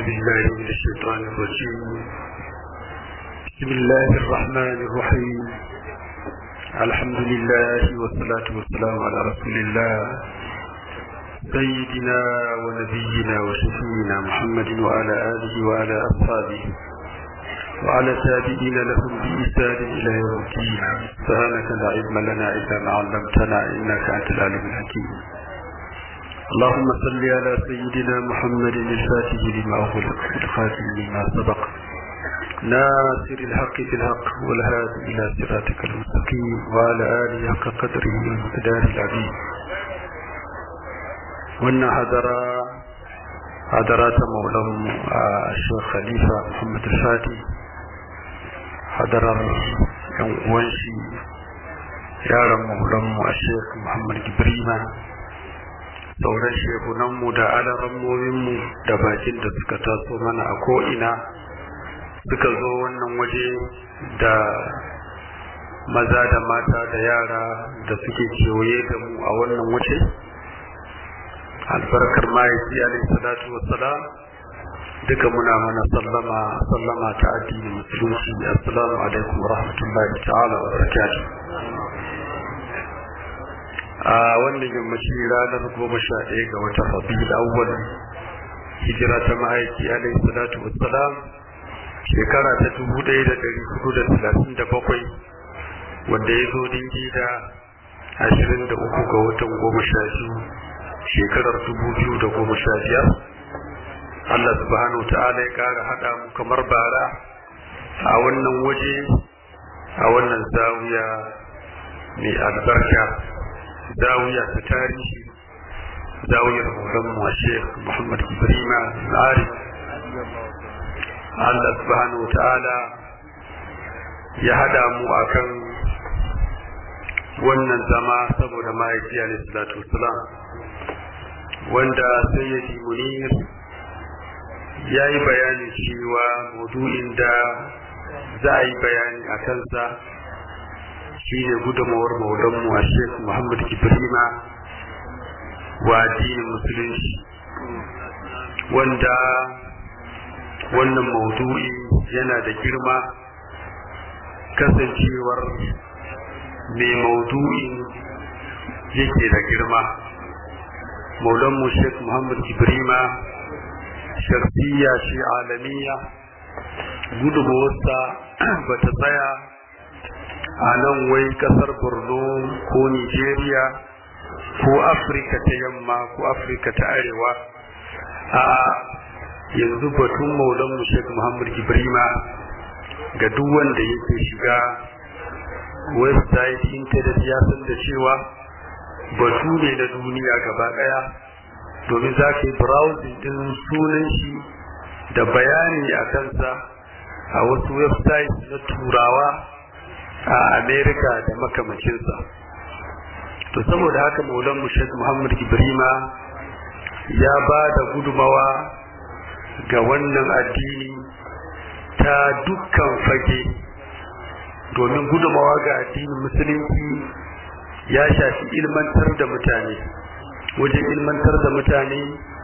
بالله من الشيطان الرجيم بسم الله الرحمن الرحيم الحمد لله والصلاة والسلام على رسول الله سيدنا ونبينا وشفينا محمد وعلى آله وعلى أصحابه وعلى تابعين لهم بإحسان إلى يوم الدين سبحانك لا علم لنا إلا ما علمتنا إنك أنت العليم الحكيم اللهم صل على سيدنا محمد الفاتح لما أغلق الخاتم لما سبق ناصر الحق بالحق والهادي إلى صراطك المستقيم وعلى آله حق قدره ومقداره العظيم وأن حضر حضرات مولاهم الشيخ خليفة محمد الفاتح حضر وانشي yaran maulanmu a sheikh muhammad gibrima sauran shehunanmu da alarammominmu da bakin da suka taso mana a ko'ina suka zo wannan waje da maza da mata da yara da suke kewaye da mu a wannan waje albarkar mahaifi alaihi salatu wassalam duka muna mana sallama sallama ta addini musulunci assalamu alaikum wa rahmatullahi ta'ala wa barakatuh a wannan yammaci ranar goma sha ɗaya ga watan rabiul awwal hijira ta ma'aiki alaihi salatu wassalam shekara ta dubu ɗaya da ɗari hudu da talatin da bakwai wanda ya zo dingi da ashirin da uku ga watan goma sha biyu shekarar dubu biyu da goma sha biyar Allah subhanahu wa ta'ala ya ƙara haɗa mu kamar bara a wannan waje a wannan zawiya mai albarka zawiya ta tarihi zawiyar horon mu Sheikh Muhammad Ibrahima Al-Arif Allah subhanahu wa ta'ala ya hada mu akan wannan zama saboda mahaifi alaihi salatu wassalam wanda sayyidi munir ya yi bayani cewa maudu'in da za a yi bayani a kansa shi ne gudunmawar maulanmu a sheikh muhammad ibrahima wa addinin musulunci wanda wannan maudu'i yana da girma kasancewar mai maudu'in yake da girma maulanmu sheikh muhammad ibrahima sharfiya ce alamiya gudunmawarsa ba ta tsaya a nan wai kasar borno ko nigeria ko afirka ta yamma ko afirka ta arewa a yanzu batun maulanmu sheikh muhammad ibrahima ga duk wanda yake shiga website internet ya san da cewa batu ne na duniya gaba daya domin za ka yi browsing din sunan shi da bayani a kansa a wasu website na turawa a america da makamacinsa to saboda haka maulan mushek muhammad ibrima ya ba da gudumawa ga wannan addini ta dukkan fage domin gudumawa ga addinin musulunci ya shafi ilmantar da mutane wajen ilmantar da mutane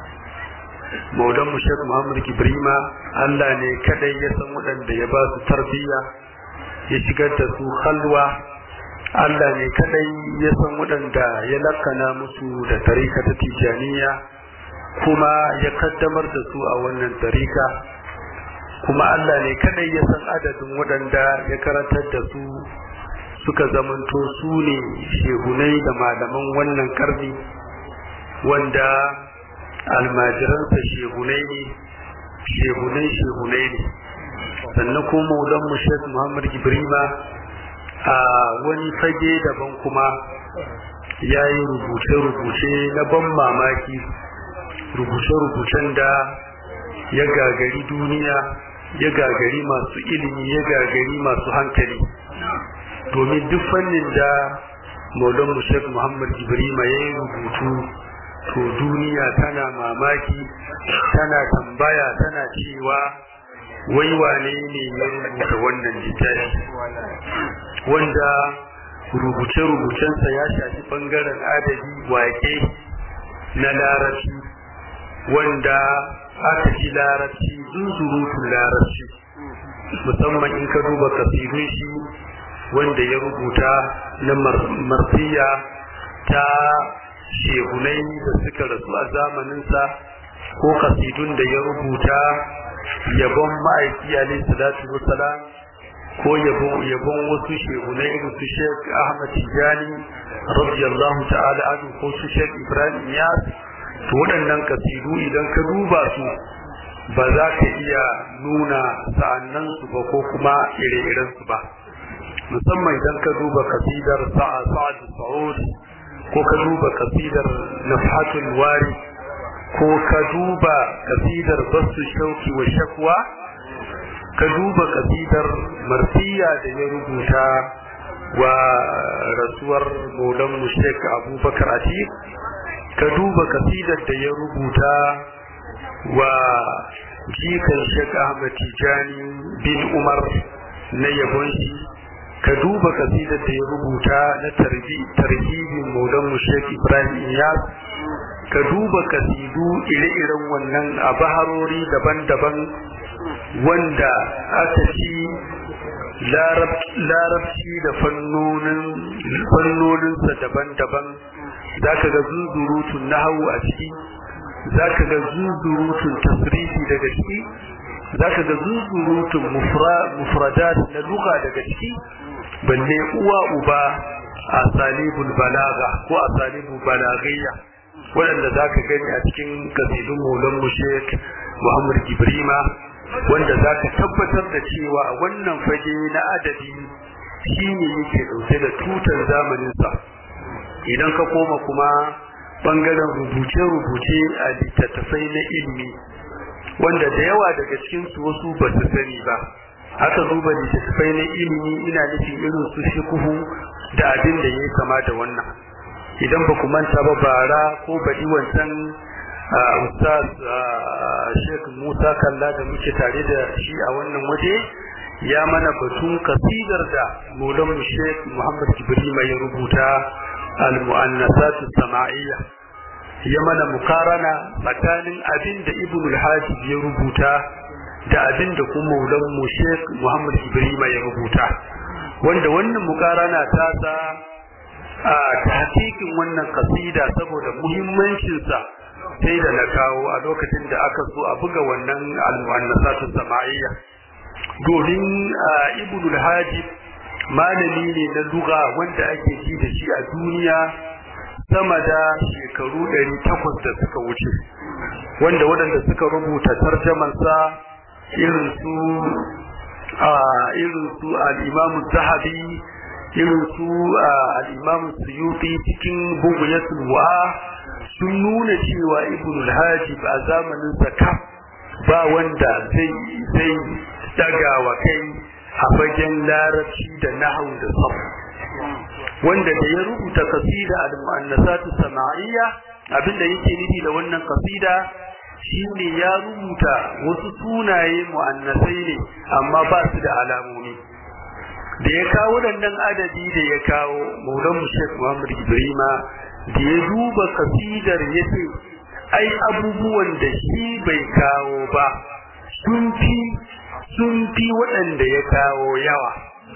maulan mushek muhammad ibrima allah ne kadai ya san waɗanda ya ba su tarbiyya ya shigar da su halwa Allah ne kadai ya san waɗanda ya lakana musu da tarika ta tijaniya kuma ya kaddamar da su a wannan tarika kuma Allah ne kadai ya san adadin waɗanda ya karantar da su suka zamanto su ne shehunai da malaman wannan karni wanda almajiransa shehunai ne shehunai shehunai ne sannan kuma maulan mu Sheikh Muhammad Ibrahima a wani fage daban kuma ya yi rubuce-rubuce na ban mamaki rubuce-rubucen da ya gagari duniya ya gagari masu ilimi ya gagari masu hankali domin duk fannin da maulan mu Sheikh Muhammad Ibrahima ya yi rubutu to duniya tana mamaki tana tambaya tana cewa wai wane ne ya rubuta wannan littafi wanda rubuce-rubucensa ya shafi bangaren adabi wake na larabci wanda aka ji larabci zunzurutun larabci musamman in ka duba kasidun shi wanda ya rubuta na martiya ta shehunai da suka rasu a zamaninsa ko kasidun da ya rubuta yabon ma'aiki alaihi salatu wasalam ko yabon wasu shehunai irin su Sheikh Ahmad Tijani radiyallahu ta'ala anhu ko su Sheikh Ibrahim Iyas to waɗannan kasidu idan ka duba su ba za ka iya nuna sa'annan su ba ko kuma ire-iren su ba musamman idan ka duba kasidar sa'a sa'ad sa'ud ko ka duba kasidar nafhatul wari ko ka duba kasidar basu shauki wa shakwa ka duba kasidar marfiya da ya rubuta wa rasuwar maulan mushek abubakar atiq ka duba kasidar da ya rubuta wa jikan shek ahmad tijani bin umar na yabon shi ka duba kasidar da ya rubuta na tarhibin maulan mushek ibrahim iyas ka duba kasidu ire-iren wannan a baharori daban-daban wanda aka ci larabci da fannoninsa daban-daban za ka ga zuzurutun nahawu a ciki za ka ga zuzurutun tasrifi daga ciki za ka ga zuzurutun mufradat na luga daga ciki balle uwa uba a salibul balaga ko a salibul balagayya waɗanda za ka gani a cikin kasidun maulan mushek muhammad ibrima wanda za ka tabbatar da cewa a wannan fage na adadi shi ne yake ɗauke da tutar zamaninsa idan ka koma kuma ɓangaren rubuce-rubuce a littattafai na ilimi wanda da yawa daga cikinsu wasu ba su sani ba aka duba littattafai na ilimi ina nufin irin su shikuhu da abin da ya kama da wannan idan ba ku manta ba bara ko baɗi wancan ustaz Sheikh Musa Kalla da muke tare da shi a wannan waje ya mana batun kasidar da Maulan Sheikh Muhammad Ibrahim ya rubuta al-mu'annasat sama'iyya ya mana mukarana tsakanin abin da Ibn al-Hajib ya rubuta da abin da kuma Maulan Sheikh Muhammad Ibrahim ya rubuta wanda wannan mukarana ta sa a tahqiqin wannan kasida saboda muhimmancinsa sai da na kawo a lokacin da aka so a buga wannan al-mu'annasatu sama'iyya domin ibnul hajib malami ne na lugha wanda ake ji da shi a duniya sama da shekaru 800 da suka wuce wanda waɗanda suka rubuta tarjamansa irin su irin su al-imam zahabi irin su al-imam suyuti cikin buguyatul wa'a sun nuna cewa ibn al-hajib a zamanin zakka ba wanda zai zai daga wa kai a fagen larabci da nahwu da sarf wanda da ya rubuta kasida al-mu'annasat sama'iyya abinda yake nufi da wannan kasida shine ya rubuta wasu sunaye mu'annasai ne amma ba su da alamomi da ya kawo waɗannan adadi da ya kawo maulan Sheikh Muhammad Ibrahima da ya duba kasidar ya ce ai abubuwan da shi bai kawo ba sun fi sun fi waɗanda ya kawo yawa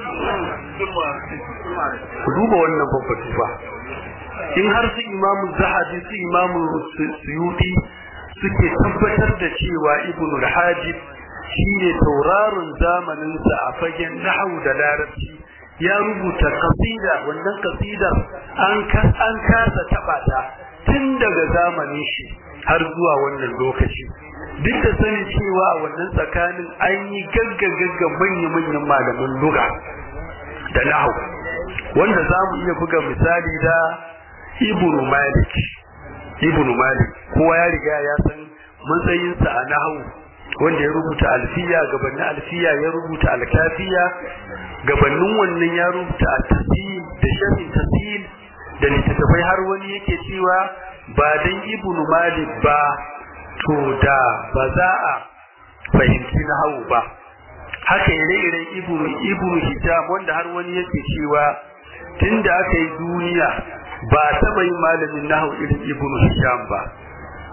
ku duba wannan babbatu ba in har su imamu zahabi su imamu suyuti suke tabbatar da cewa ibnu al-hajib shine tauraron zamaninsa a fagen nahwu da larabci ya rubuta kasida wannan kasidar an an kasa taba ta tun daga zamanin shi har zuwa wannan lokaci duk da sani cewa a wannan tsakanin an yi gaggagagga manya-manyan malaman lugha da nahwu wanda za mu iya buga misali da ibnu malik ibnu malik kowa ya riga ya san matsayinsa a nahwu wanda ya rubuta alfiya gabanin alfiya ya rubuta alkafiya gabanin wannan ya rubuta a tasil da sharhin tasil da littattafai har wani yake cewa ba dan ibnu malik ba to da ba za a fahimci nahawu ba haka ire-iren ibnu ibnu hijab wanda har wani yake cewa tunda aka yi duniya ba taɓa yin malamin nahawu irin ibnu hisham ba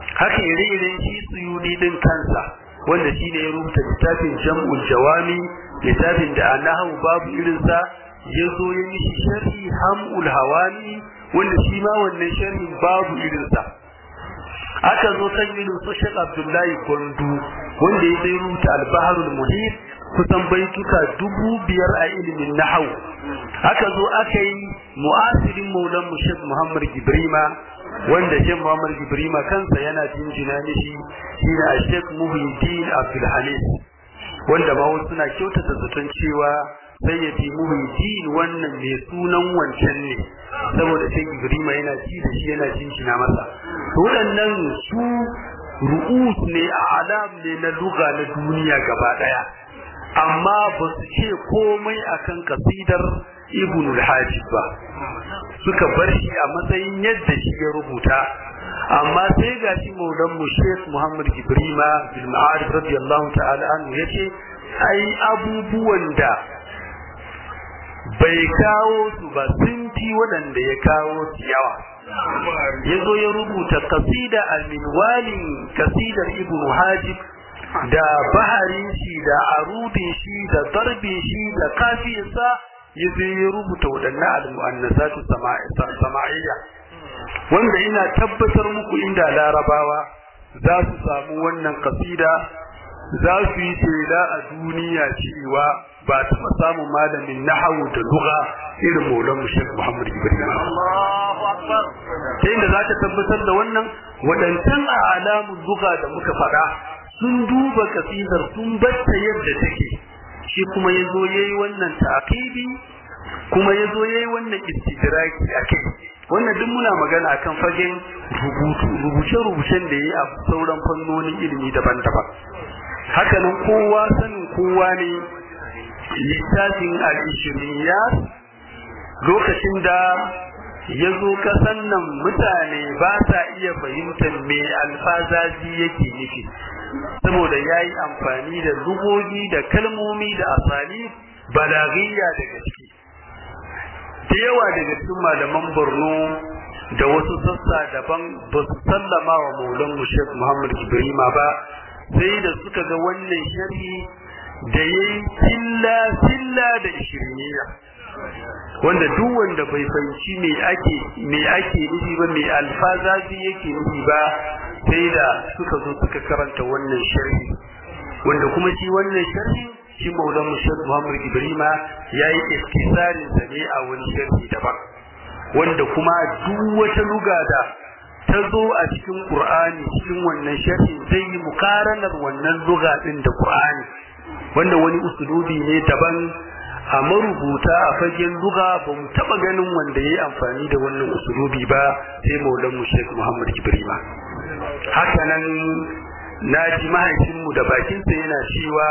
haka ire-iren shi suyudi din kansa wanda shi ne ya rubuta littafin jam'ul jawami littafin da anahu babu irinsa ya zo ya mishi sharhi hamul hawani wanda shi ma wannan sharhin babu irinsa aka zo kan irin su Sheikh Abdullahi Gondu wanda ya zai rubuta al-Baharul Muhit kusan baituka dubu biyar a ilimin nahau aka zo aka yi mu'asirin maulan mu Sheikh Muhammad Gibrima wanda Sheikh Muhammad Gibrima kansa yana jinjina mishi shi ne Sheikh Muhyiddin Abdul Halim wanda ma wasu suna kyautata zaton cewa sayyidi Muhyiddin wannan mai sunan wancan ne saboda Sheikh Gibrima yana ji da shi yana jinjina masa waɗannan su ru'us ne a alam ne na luga na duniya gaba ɗaya amma ba su ce komai akan kasidar ibn al-hajib ba suka bar shi a matsayin yadda shi ya rubuta amma sai ga shi maulan mu Sheikh Muhammad Ibrima bil Ma'arif radiyallahu ta'ala anhu yace ai abubuwan da bai kawo su ba sun fi waɗanda ya kawo su yawa ya zo ya rubuta kasida al-minwalin kasidar ibn hajib da baharin shi da arudin shi da darbin shi da kafiyarsa ya zo ya rubuta waɗannan al-mu'annasatu sama'iyya wanda ina tabbatar muku inda larabawa za su samu wannan kasida za su yi tela a duniya cewa ba taɓa samun malamin nahawu da lugha irin maulan mushek muhammad ibrahim ta inda za ka tabbatar da wannan waɗancan a alamun lugha da muka faɗa sun duba kasidar sun batta yadda take shi kuma ya zo ya yi wannan ta'aqibi kuma ya zo ya yi wannan istidraki a kai wannan duk muna magana akan fagen rubutu rubuce-rubucen da ya yi a sauran fannonin ilimi daban-daban hakanan kowa sanin kowa ne littafin al'ishiriyar lokacin da ya zo kasan nan mutane ba sa iya fahimtar me alfazazi yake nufi saboda ya yi amfani da lugogi da kalmomi da asali balagiyya daga ciki da yawa daga cikin malaman borno da wasu sassa daban ba su sallama wa maulan Sheikh muhammad ibrahima ba sai da suka ga wannan sharhi da ya yi silla da ishiriniya wanda duk wanda bai fahimci me ake me ake nufi ba me alfazazi yake nufi ba sai da suka zo suka karanta wannan sharhi wanda kuma shi wannan sharhi shi maulan mushad muhammad ibrahima ya yi iskisarin sa ne a wani sharhi daban wanda kuma duk wata luga da ta zo a cikin qur'ani cikin wannan sharhi zai yi mukaranar wannan luga din da qur'ani wanda wani usulubi ne daban a marubuta a fagen luga ba mu taba ganin wanda ya yi amfani da wannan usulubi ba sai maulan mu Sheikh Muhammad Ibrahim haka nan na ji mahaifinmu da bakinsa yana cewa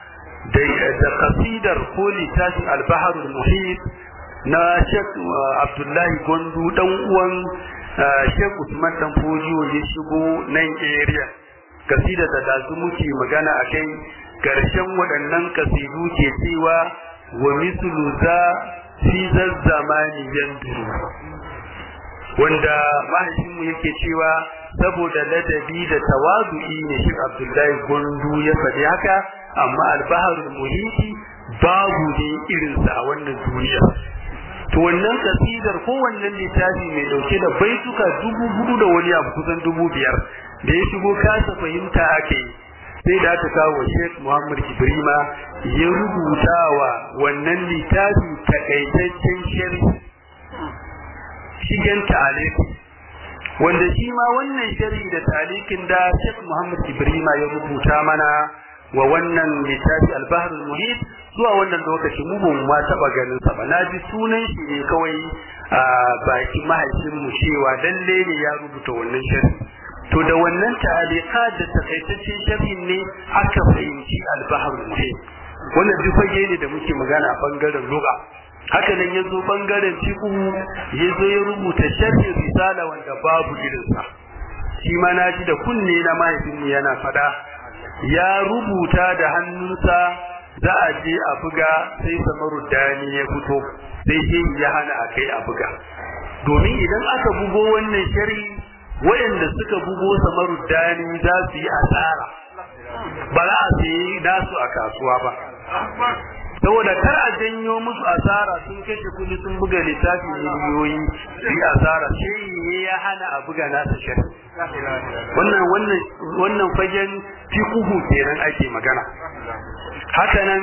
da kasidar ko littafin albaharul muhit na Sheikh Abdullahi Gondu dan uwan Sheikh Usman dan Fojiyo ya shigo nan area kasida da dazu muke magana akai karshen waɗannan kasidu ke cewa wa mislu za fi zazzamani yanduru wanda mahaifinmu yake cewa saboda ladabi da tawazu'i ne shi Abdullahi Gondu ya faɗi haka amma albaharul muhiti babu ne irinsa a wannan duniya to wannan kasidar ko wannan littafi mai dauke da baituka dubu hudu da wani abu kusan dubu biyar da ya shigo kasa fahimta ake sai da aka kawo Sheikh Muhammad Ibrima ya rubuta wa wannan littafi takaitaccen sharhi shigen ta'aliki wanda shi ma wannan sharhi da ta'alikin da Sheikh Muhammad Ibrima ya rubuta mana wa wannan littafi al-Bahr al-Muhit zuwa wannan lokaci mu ba ma taba ganin sa ba na ji sunan shi ne kawai a baki mahaifin mu cewa lalle ne ya rubuta wannan sharhi to da wannan ta'alika da takaitaccen sharhin ne aka fahimci al-Bahr al-Muhit wannan duk fage ne da muke magana a bangaren lugha haka nan ya zo bangaren fiqh ya zo ya rubuta sharhin risala wanda babu irinsa shi ma na ji da kunne na mahaifinmu yana fada ya rubuta da hannunsa za a je a buga sai samaru dani ya fito sai shi ya hana a kai a buga domin idan aka bugo wannan shari waɗanda suka bugo samaruddani za su yi asara ba za a sayi nasu a kasuwa ba saboda kar a janyo musu asara sun kashe kudi sun buga littafi miliyoyi su yi asara sai ne ya hana a buga nasa shari wannan wannan wannan fagen fiqhu kenan ake magana haka nan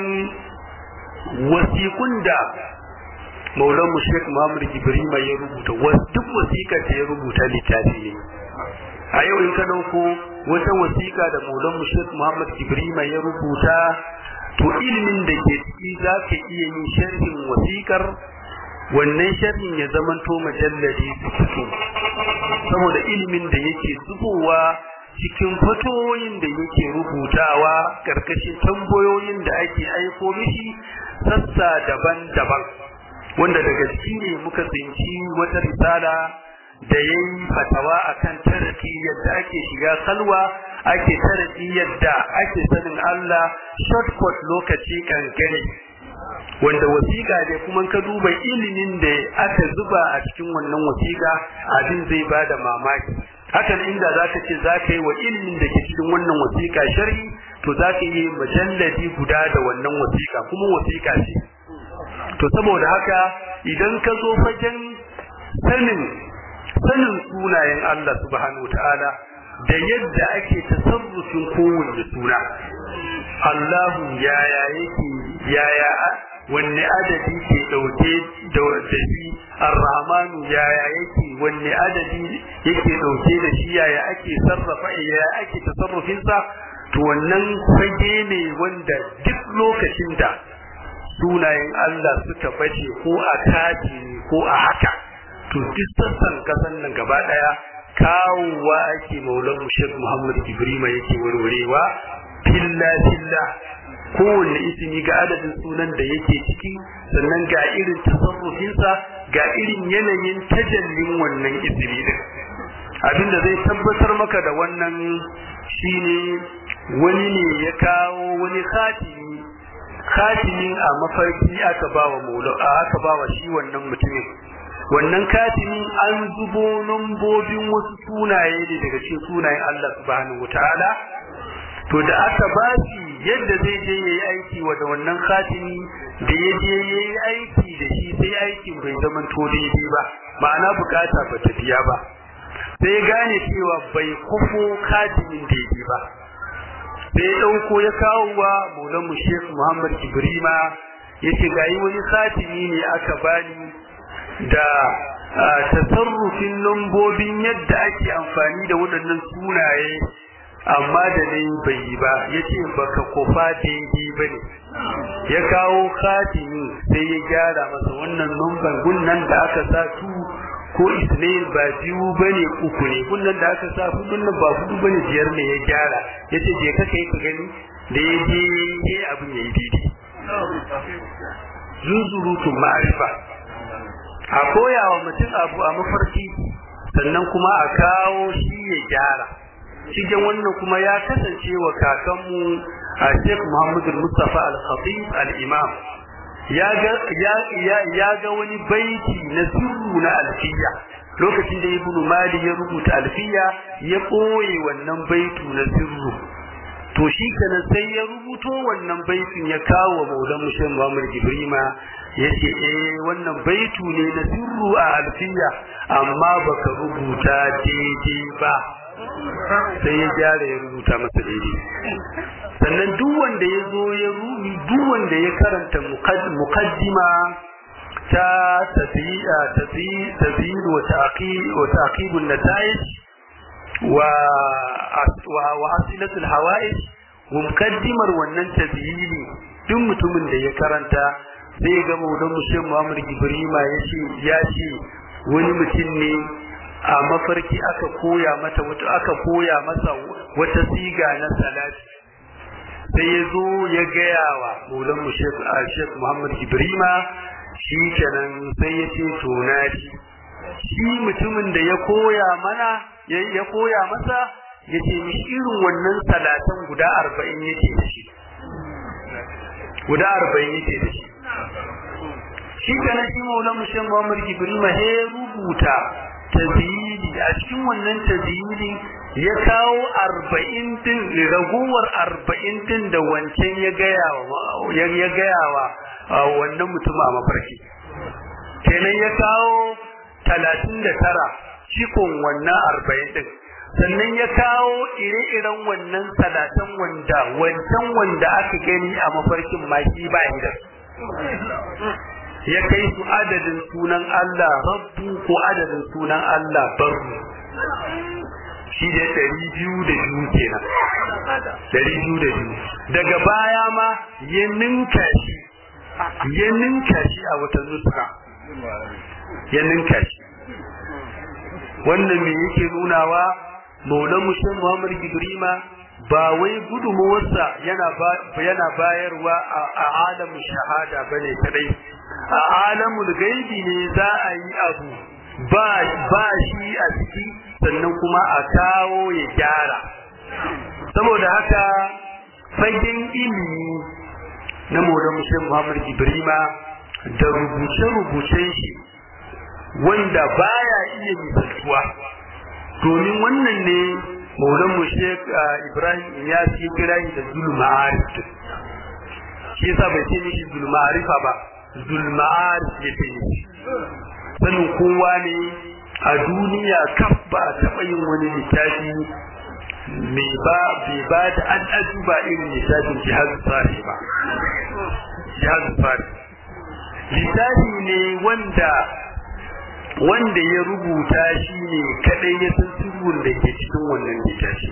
wasiƙun da maulan mu Sheikh Muhammad Ibrahim ya rubuta duk wasiƙar da ya rubuta littafi ne a yau in ka dauko wata wasiƙa da maulan mu Sheikh Muhammad Ibrahim ya rubuta to ilimin da ke ciki za ka iya yin sharhin wasiƙar wannan sharhin ya zamanto majalladi su saboda ilimin da yake zubowa cikin fatoyin da yake rubutawa karkashin tambayoyin da ake aiko mishi sassa daban-daban wanda daga ciki ne muka tsinci wata risala da ya yi fatawa akan taraki yadda ake shiga salwa ake taraki yadda ake sanin Allah shortcut lokaci kankare wanda wasiƙa ne kuma ka duba ilimin da aka zuba a cikin wannan wasiƙa abin zai bada mamaki hakan inda zaka ce zaka yi wa ilimin da ke cikin wannan wasiƙa sharhi to zaka yi majalladi guda da wannan wasiƙa kuma wasiƙa ce to saboda haka idan ka zo fagen sanin sanin sunayen Allah subhanahu ta'ala da yadda ake tasarrufin kowanne suna Allahu yaya yake yaya wanne adadi ke dauke da shi Ar-Rahmanu yaya yake wanne adadi yake dauke da shi yaya ake sarrafa yaya ake tasarrufin sa to wannan fage ne wanda duk lokacin da sunayen Allah suka bace ko a kaji ko a haka to duk sassan kasan nan gaba daya kawowa ake maulan Sheikh Muhammad Ibrahim yake warwarewa filla filla kowanne ismi ga adadin sunan da yake ciki sannan ga irin tasarrufinsa ga irin yanayin tajallin wannan ismi din abinda zai tabbatar maka da wannan shine wani ne ya kawo wani khatimi khatimin a mafarki aka bawa maula aka bawa shi wannan mutumin wannan katimin an zubo lambobin wasu sunaye ne daga cikin sunayen Allah subhanahu wataala to da aka ba shi yadda zai je yayi aiki wa da wannan khatimi da ya je yayi aiki da shi sai aikin bai zama to daidai ba ma'ana bukata ba ta biya ba sai gane cewa bai kufo khatimin daidai ba sai ya dauko ya kawo wa Maulana Sheikh Muhammad Ibrima yace gayi wani khatimi ne aka bani da tasarrufin lambobin yadda ake amfani da waɗannan sunaye amma da ne bai yi ba ya ce baka kofa daidai ba ne ya kawo khatimi sai ya gyara masa wannan numban gunnan da aka sa su ko isnail ba biyu ba ne uku ne gunnan da aka sa hudun nan ba hudu ba ne biyar ne ya gyara ya ce je ka kai ka gani da ya je ya abin ya yi daidai zunzurutun ma'arifa a koya wa mutum abu a mafarki sannan kuma a kawo shi ya gyara cikin wannan kuma ya kasance wa kakanmu a Sheikh Muhammadu Mustafa Al-Khatib Al-Imam ya ga ya ga wani baiti na sirru na alfiya lokacin da Ibn Mali ya rubuta alfiya ya koye wannan baitu na sirru to shi kana sai ya rubuto wannan baitin ya kawo Maulan Mushin Muhammad Ibrima yace eh wannan baitu ne na sirru a alfiya amma baka rubuta daidai ba sai ya gyara ya rubuta masa daidai sannan duk wanda ya zo ya rubi duk wanda ya karanta muqaddima ta tafiya tafiya wa ta'qib wa ta'qibun nata'ij wa wa asilatul hawa'ij wa muqaddimar wannan tabiyi duk mutumin da ya karanta sai ga maudan mushe Muhammad Ibrahima ya ce ya ce wani mutum ne a mafarki aka koya mata wata aka koya masa wata siga na salati sai ya zo ya gaya wa maulan mu Sheikh Muhammad Ibrahima shi kenan sai ya ce to na shi shi mutumin da ya koya mana ya koya masa ya ce mishi irin wannan salatan guda arba'in yake da shi guda arba'in yake da shi shi kana shi maulan mushin Muhammad Ibrahim he rubuta tazili a cikin wannan tazili ya kawo arba'in din ragowar arba'in din da wancan ya gaya wa ya gaya wa wannan mutum a mafarki kenan ya kawo talatin da tara cikon wannan arba'in din sannan ya kawo ire-iren wannan salatan wanda wancan wanda aka gani a mafarkin ma shi ba da ya kai su adadin sunan Allah rabbu ko adadin sunan Allah barru shi da ɗari biyu da biyu kenan ɗari biyu da biyu daga baya ma ya ninka shi ya ninka shi a wata nuska ya ninka shi wannan me yake nunawa maulan mushin muhammad gibrima ba wai gudunmuwarsa yana yana bayarwa a alamun shahada bane kadai a alamul gaibi ne za a yi abu ba ba shi a ciki sannan kuma a kawo ya gyara saboda haka fagen ilimi na maulan mushin muhammad gibrima da rubuce-rubucen shi wanda baya iya misaltuwa domin wannan ne maulan mu Sheikh Ibrahim ya ci kira da zulma'arif shi yasa bai ce mishi zulma'arifa ba zulma'arif ya ce sanin kowa ne a duniya kaf ba a taɓa yin wani littafi mai ba bai ba da an ba irin littafin jihar tsari ba jihar tsari littafi ne wanda wanda ya rubuta shi ne kadai ya san sirrin da ke cikin wannan littafi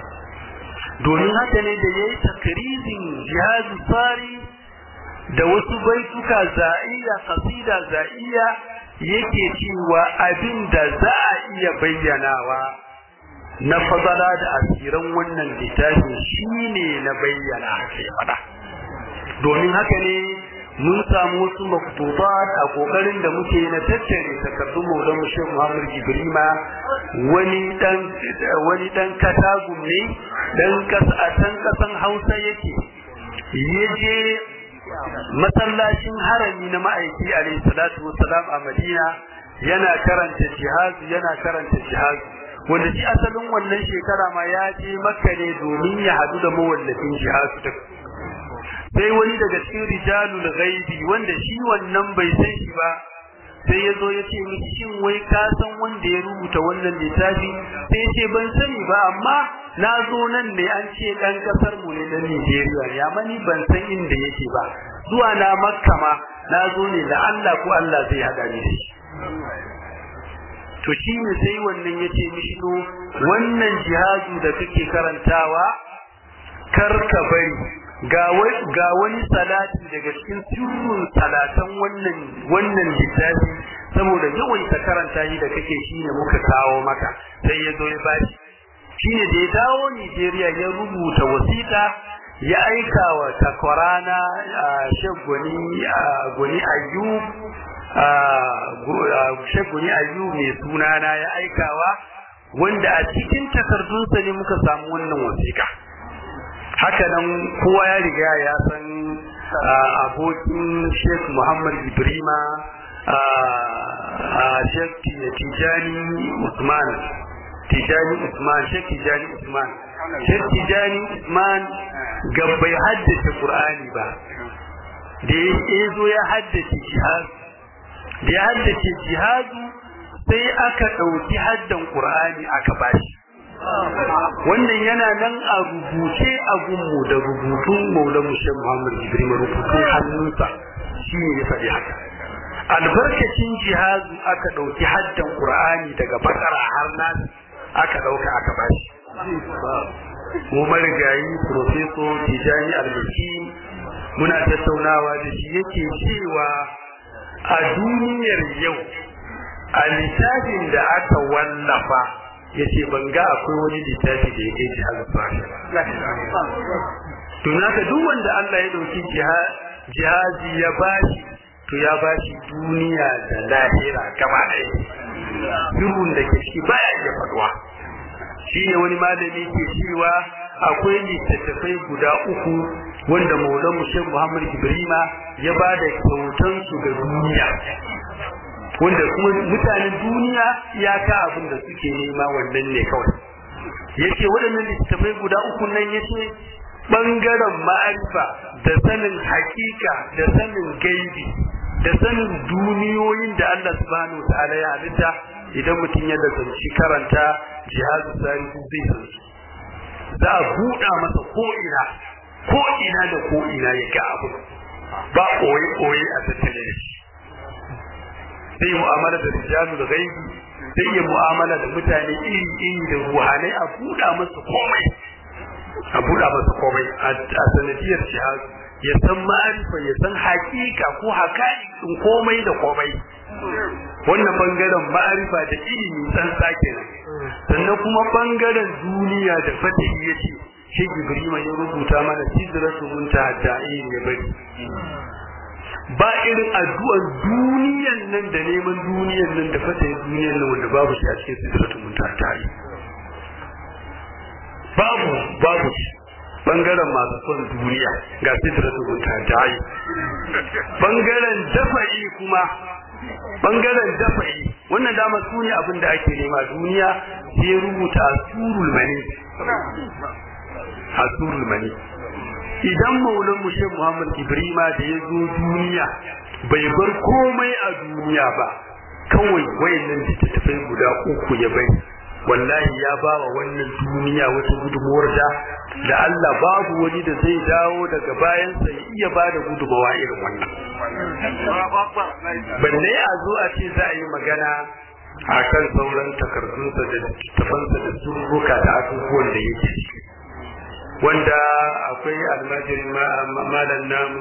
domin haka ne da ya yi takrizin jihadi tsari da wasu baituka za'iya kasida za'iya yake cewa abin da za a iya bayyanawa na fazala da asiran wannan littafin shi ne na bayyana haka ya faɗa domin haka ne mun samu wasu maktubat a kokarin da muke na tattare takardun maulan Sheikh Muhammad Jibrima wani dan wani dan katagum ne dan kasa a can kasan Hausa yake yaje masallacin harami na ma'aiki alayhi salatu wassalam a Madina yana karanta jihad yana karanta jihad wanda shi asalin wannan shekara ma ya je Makka ne domin ya hadu da mawallafin jihad din sai wani daga cikin rijalul ghaibi wanda shi wannan bai san shi ba sai ya zo ya ce miki shin wai ka san wanda ya rubuta wannan littafi sai ya ce ban sani ba amma na zo nan ne an ce dan kasar mu ne na Nigeria ne amma ni ban san inda yake ba zuwa na Makka ma na zo ne da Allah ko Allah zai hada ni da shi to shi ne sai wannan ya ce mishi to wannan jihadu da kake karantawa kar ka bari ga wani salati daga cikin sirrin salatan wannan wannan littafi saboda yawan ta karanta shi da kake shine muka kawo maka sai ya zo ya bashi shine da ya dawo Nigeria ya rubuta wasiƙa ya aika wa takwarana shagwani gwani ayyub shagwani ayyub mai sunana ya aikawa wanda a cikin takardunsa ne muka samu wannan wasiƙa haka nan kowa ya riga ya san abokin Sheikh Muhammad Ibrima Sheikh Tijani Usman Tijani Usman Sheikh Tijani Usman Sheikh Tijani Usman bai haddace Qur'ani ba da ya zo ya haddace jihad da ya haddace jihadu sai aka ɗauki haddan Qur'ani aka bashi wannan yana nan a rubuce a gunmu da rubutun maula mushe muhammad ibrahim rubutun hannunsa shi ne ya faɗi haka albarkacin jihazu aka ɗauki haddan qur'ani daga bakara har nan aka ɗauka aka bashi mu marigayi profeso tijani albaki muna tattaunawa da shi yake cewa a duniyar yau a littafin da aka wallafa ya ce ban ga akwai wani littafi da ya kai jihar fari to naka duk wanda Allah ya dauki jihazi ya bashi to ya bashi duniya da lahira gaba ɗaya sirrun da ke ciki baya iya faduwa shi ne wani malami ke cewa akwai littattafai guda uku wanda maulan Sheikh Muhammad Ibrahima ya ba da kyautansu ga duniya wanda kuma mutanen duniya iyaka abin da suke nema wannan ne kawai yace waɗannan littattafai guda uku nan yace bangaren ma'arifa da sanin hakika da sanin gaibi da sanin duniyoyin da Allah subhanahu ta'ala ya halitta idan mutum ya lazanci karanta jihadu sarifu zai san su za a buɗa masa ko'ina ko'ina da ko'ina ya ga abu ba koye-koye a tattale da shi sai mu'amala da rijalu da gaibi sai ya mu'amala da mutane iri-iri da ruhanai a buɗa masa komai a buɗa masa komai a sanadiyar jihadu ya san ma'arifa ya san hakika ko haka'ikin komai da komai wannan bangaren ma'arifa da ilimi tsantsa kenan sannan kuma bangaren duniya da fatahi ya ce shi Ibrahim ya rubuta mana sidratu muntaha da'in ya bari ba irin addu'ar duniyan nan da neman duniyan nan da fatahi duniyan nan wanda babu shi a cikin sidratu muntaha da'in babu babu shi bangaren masu son duniya ga sidratu muntaha da'in bangaren dafa'i kuma bangaren dafa'i wannan dama su ne abin da ake nema duniya sai rubuta asurul mani asurul mani idan maulan mu Sheikh Muhammad Ibrahima da ya zo duniya bai bar komai a duniya ba kawai wayannan littattafai guda uku ya bai wallahi ya ba wa wannan duniya wata gudunmuwar da da Allah babu wani da zai dawo daga bayansa ya iya ba da gudunmawa irin wannan balle a zo a ce za a yi magana a kan sauran takardunsa da tafansa da surruka da abubuwan da yake wanda akwai almajirin malam namu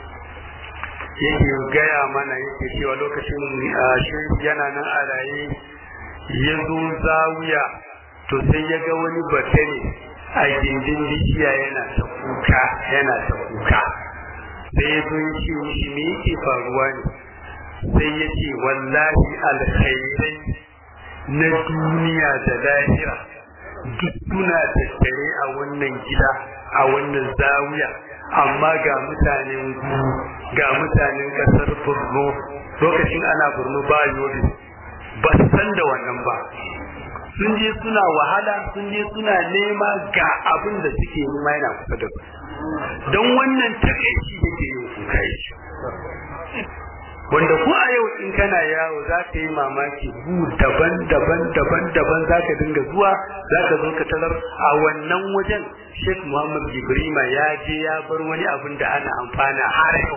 yake gaya mana yake cewa lokacin shi yana nan a raye ya zo zawiya to sai ya ga wani batane a gindin bishiya yana ta kuka yana ta kuka sai ya zo ya ce mishi me yake faruwa ne sai ya ce wallahi alkhairai na duniya da lahira duk suna tattare a wannan gida a wannan zawiya amma ga mutanen guru ga mutanen kasar borno lokacin ana borno ba yobe ba su san da wannan ba sun je suna wahala sun je suna nema ga abin da suke nema yana kusa da su don wannan takaici yake yin kuka yake wanda ko a yau in kana yawo za ka yi mamaki gu daban daban daban daban za ka dinga zuwa za ka zo ka talar a wannan wajen Sheikh Muhammad Ibrahima ya je ya bar wani abin da ana amfana har yau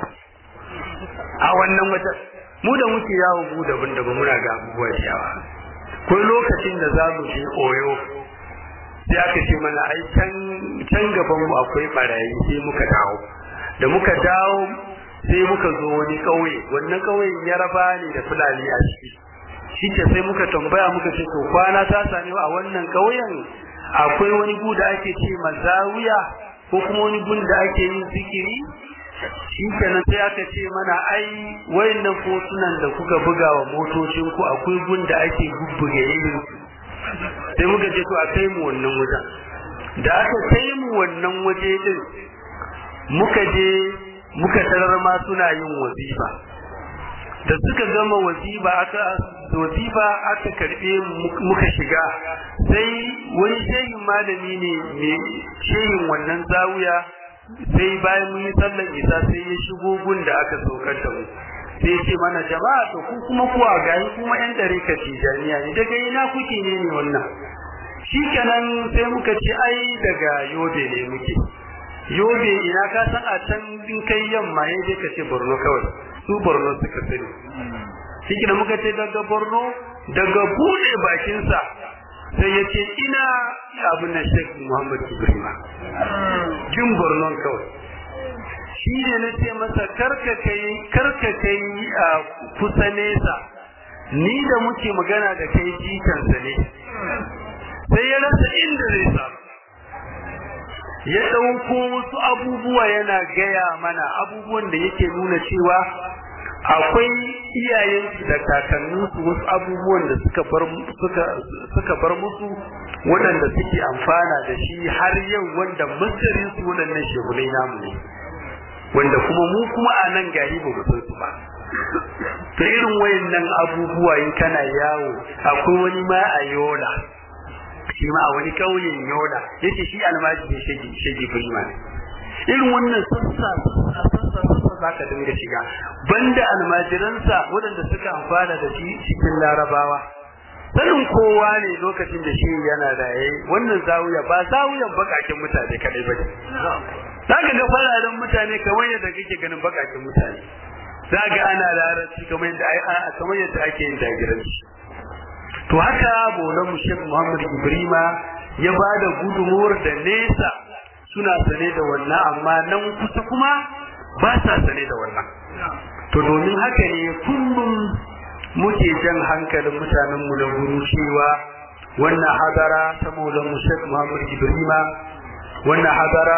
a wannan wajen mu da muke yawo gu daban daban muna ga abubuwa da yawa ko lokacin da za mu je Oyo sai aka ce mana ai can can gaban mu akwai barayi sai muka dawo da muka dawo sai muka zo wani kauye wannan kauyen yaraba ne da fulani a ciki shi ke sai muka tambaya muka ce to kwana ta same a wannan kauyen akwai wani gu da ake ce mazawiya ko kuma wani gun da ake yin zikiri shi kenan sai aka ce mana ai wayannan fotunan da kuka buga wa motocin ku akwai gun da ake bubbuge irin sai muka ce to a kai mu wannan wajen da aka kai mu wannan waje din muka je muka tarar ma suna yin wazifa da suka gama wazifa aka wazifa aka karbe muka shiga sai wani shehin malami ne mai shehin wannan zawiya sai bayan mun yi sallan isa sai ya shigo gun da aka saukar da mu sai ya ce mana jama'a to ku kuma kuwa gani kuma yan dare ka tijaniya ne daga ina kuke ne ne wannan shikenan sai muka ce ai daga yobe ne muke yobe ina ka san a can din kai yamma ne dai ka ce borno kawai su borno suka sani shi muka ce daga borno daga bude bakinsa sai ya ce ina abin na sheikh muhammad ibrahima jin borno kawai shi ne na ce masa karka kai karka kai a kusa nesa ni da muke magana da kai jikansa ne sai ya rasa inda zai samu ya ɗauko wasu abubuwa yana gaya mana abubuwan da yake nuna cewa akwai iyayensu da kakanninsu wasu abubuwan da suka bar suka suka bar musu waɗanda suke amfana da shi har yau wanda masarin su waɗannan shehunai namu ne wanda kuma mu kuma a nan gari ba mu san su ba to irin wayannan abubuwa in kana yawo akwai wani ma a yola shi ma a wani kauyen yola yace shi almaji ne shege shege firma ne irin wannan sassa sassa sassa za ka dinga shiga banda almajiransa waɗanda suka amfana da shi cikin larabawa sanin kowa ne lokacin da shi yana raye wannan zawiya ba zawiyan bakakin mutane kadai ba ne za ka ga fararen mutane kamar yadda kake ganin bakakin mutane za ga ana larabci kamar yadda kamar yadda ake yin dagiranci to haka bolan mu Sheikh Muhammad Ibrima ya ba da gudunmuwar da nesa suna sane da wannan amma nan kusa kuma ba sa sane da wannan to domin haka ne kullum muke jan hankalin mutanen mu da guru cewa wannan hadara ta maulan mu Sheikh Muhammad Ibrima wannan hadara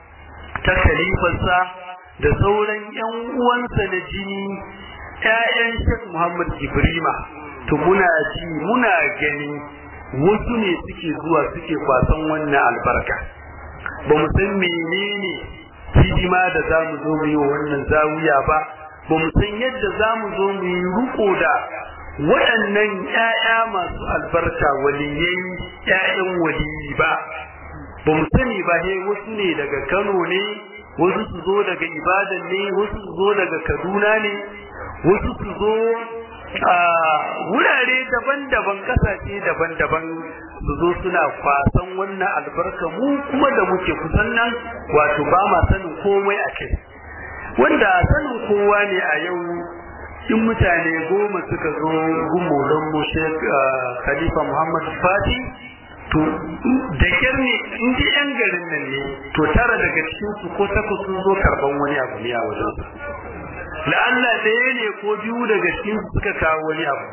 ta khalifarsa da sauran ƴan uwansa na jini ƴaƴan Sheikh Muhammad Ibrima to muna ji muna gani wasu ne suke zuwa suke kwasan wannan albarka ba mu san menene hidima da za mu zo mu yi wa wannan zawiya ba ba mu san yadda za mu zo mu yi riko da waɗannan ƴaƴa masu albarka waliyai ƴaƴan waliyi ba ba mu sani ba he wasu ne daga Kano ne wasu su zo daga Ibadan ne wasu su zo daga Kaduna ne wasu su zo a wurare daban-daban kasashe daban-daban su zo suna kwasan wannan albarka mu kuma da muke kusan nan wato ba ma sanin komai a kai wanda sanin kowa ne a yau in mutane goma suka zo gumo don mu Sheikh Khalifa Muhammad Fati to da kyar ne in ji yan garin nan ne to tara daga cikin su ko takwas sun zo karban wani abu ne a wajen su la'alla ɗaya ne ko biyu daga cikin su suka kawo wani abu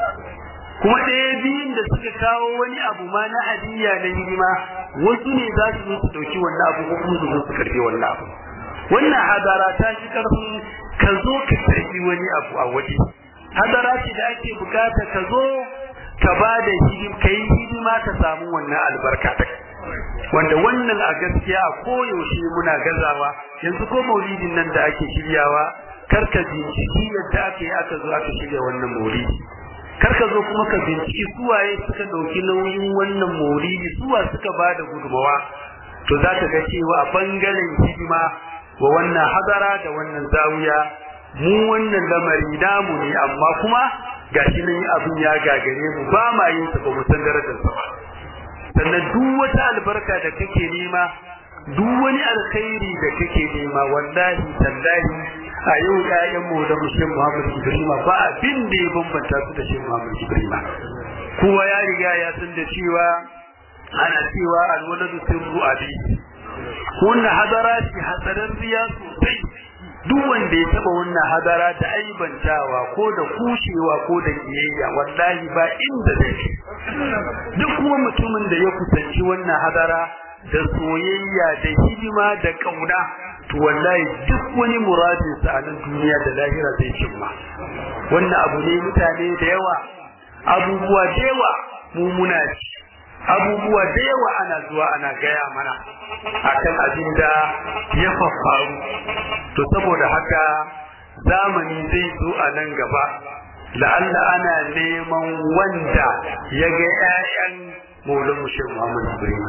kuma ɗaya biyun da suka kawo wani abu ma na hadiyya na hidima wasu ne za su zo su ɗauki wannan abu ko kuma su zo su karɓi wannan abu wannan hadara ta shi ƙarfin ka zo ka karɓi wani abu a waje hadara ce da ake bukata ka zo ka ba da hidim ka yi hidima ka samu wannan albarka ta wanda wannan a gaskiya a koyaushe muna gazawa yanzu ko maulidin nan da ake shiryawa karka binciki yadda aka yi aka zo aka shirya wannan maulidi karka zo kuma ka binciki suwaye suka ɗauki nauyin wannan maulidi suwa suka ba da gudunmawa to za ka ga cewa a bangaren hidima wa wannan hadara da wannan zawiya mu wannan lamari namu ne amma kuma gashi nan abin ya gagare mu ba ma yin sa ba mu san darajar sa ba sannan duk wata albarka da kake nema duk wani alkhairi da kake nema wallahi tallahi a yau ƴaƴan mu da mushin Muhammad Ibrahim ba abin da ya bambanta su da Sheikh Muhammad Ibrahim kowa ya riga ya san da cewa ana cewa alwaladu sirru abi wannan hadara ce hatsarin riya sosai duk wanda ya taba wannan hadara da aibantawa ko da kushewa ko da kiyayya wallahi ba inda zai duk kuma mutumin da ya kusanci wannan hadara da soyayya da hidima da kauna to wallahi duk wani muradin sa a nan duniya da lahira zai cimma wannan abu ne mutane da yawa abubuwa da yawa mu muna ci abubuwa da yawa ana zuwa ana gaya mana akan abin da ya faru to saboda haka zamani zai zo a nan gaba la'alla ana neman wanda ya ga 'ya'yan maulan mushe Muhammad Ibrahim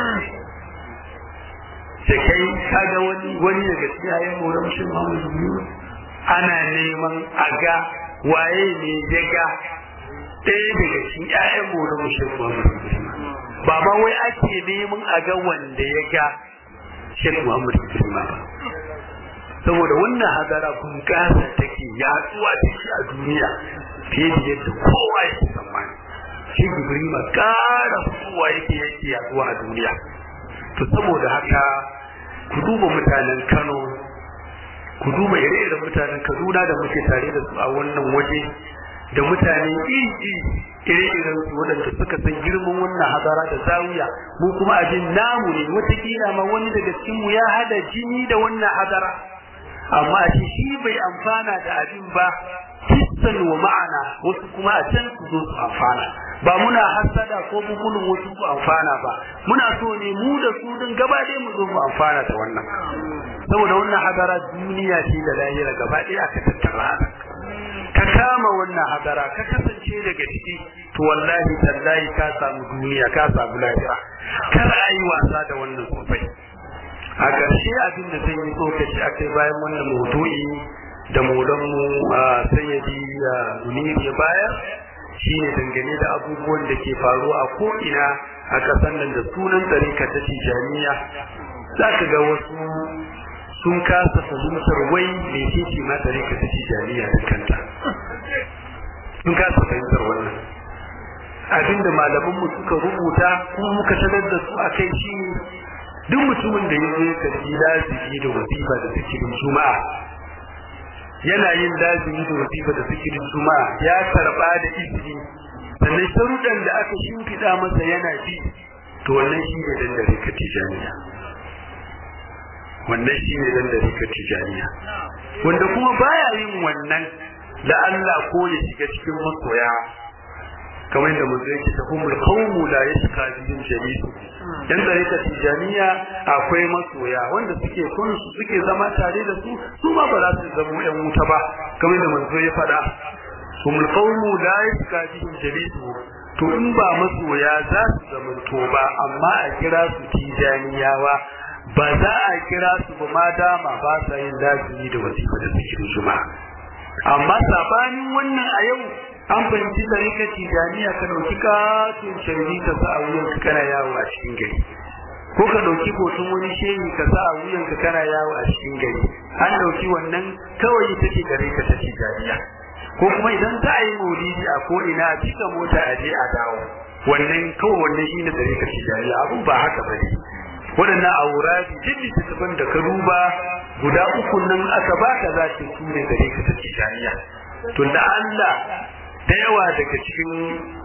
da kai kaga wani wani daga cikin 'ya'yan maulan mushe Muhammad Ibrahim ana neman a ga waye ne ya ga ɗaya daga cikin 'ya'yan maulan mushe Muhammad Ibrahim ba ma wai ake neman a ga wanda ya ga Sheikh Muhammad Ibrahim ba saboda wannan hadara bunƙasa take yaduwa take a duniya fiye da yadda kowa yake tsammani shi Ibrahim ƙara kowa yake yake yaduwa a duniya to saboda haka ku duba mutanen Kano ku duba ire-iren mutanen Kaduna da muke tare da su a wannan waje da mutane iri ire-iren su waɗanda suka san girman wannan hadara da zawiya mu kuma abin namu ne watakila ma wani daga cikin mu ya hada jini da wannan hadara amma shi shi bai amfana da abin ba hissan wa ma'ana wasu kuma a can su zo su amfana ba muna hasada ko bugulun wasu su amfana ba muna so ne mu da su din gaba ɗaya mu zo mu amfana da wannan saboda wannan hadara duniya ce da lahira gaba ɗaya aka tattara ka kama wannan hadara ka kasance daga ciki to wallahi tallahi ka samu duniya ka samu lafiya kar a yi wasa da wannan sosai a ƙarshe abin da zan yi tsokaci a kai bayan wannan maudu'i da maulanmu sayyadi munir ya bayar shine dangane da abubuwan da ke faruwa a ko'ina a ƙasar nan da sunan tsarika ta tijaniya za ka ga wasu sun kasa fahimtar wai mai ce ma tsarika ta tijaniya da kanta sun kasa fahimtar wannan abinda malamanmu suka rubuta kuma muka sanar da su a kai shi duk mutumin da ya zo ya karbi lazimi da wasifa da zikirin juma'a yana yin lazimi da wasifa da zikirin juma'a ya karba da izini sannan sharuɗan da aka shimfiɗa masa yana bi to wannan shi ne dan dare ka tijaniya wannan shi ne dan dare ka tijaniya wanda kuma baya yin wannan da Allah ko ya shiga cikin masoya kamar yadda mun yake ta humul qawmu la yashqa bihim jalisu dan dare ka tijaniya akwai masoya wanda suke kun su suke zama tare da su su ma ba za su zama yan wuta ba kamar yadda manzo ya faɗa humul qawmu la yashqa bihim jalisu to in ba masoya za su zama to ba amma a kira su tijaniyawa ba za a kira su ba ma dama ba sa yin lazimi da wasifa da zikirin juma'a amma sabanin wannan a yau an fahimci tarika tijaniya ka dauki katin sharbi ka sa a wuyan ka kana yawo a cikin gari ko ka dauki hoton wani shehi ka sa a wuyan ka kana yawo a cikin gari an dauki wannan kawai ita ce gare ka ta tijaniya ko kuma idan za a yi maulidi a ko ina a cika mota a je a dawo wannan kawai wannan shine tarika tijaniya abun ba haka bane waɗannan auradi duk littattafan da ka duba guda uku nan aka baka za ta su ne gare ka ta tijaniya to da Allah da yawa daga cikin